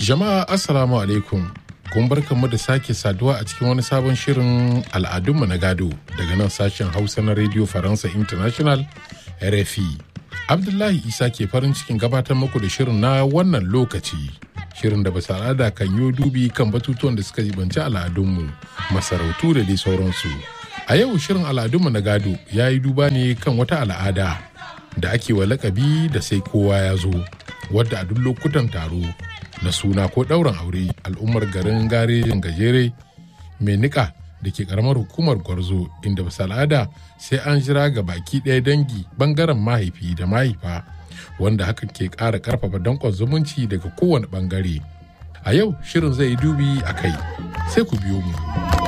Jama'a Assalamu alaikum. Kun barkanmu da sake saduwa a cikin wani sabon shirin al'adunmu na gado daga nan sashen Hausa na Radio Faransa International RFI. Abdullahi Isa ke farin cikin gabatar muku da shirin na wannan lokaci. Shirin da bisa al'ada kan yi dubi kan batutuwan da suka jibanci al'adunmu, masarautu da dai sauransu. A yau shirin al'adunmu na gado ya yi duba ne kan wata al'ada da ake wa lakabi da sai kowa ya zo, wadda a duk lokutan taro na suna ko ɗaurin aure al'ummar garin garejin gajere mai nika da ke karamar hukumar gwarzo inda bisa al'ada sai an jira ga baki ɗaya dangi bangaren mahaifi da mahaifa wanda hakan ke ƙara ƙarfafa danƙon zumunci daga kowane ɓangare a yau shirin zai yi dubi a kai sai ku biyo mu.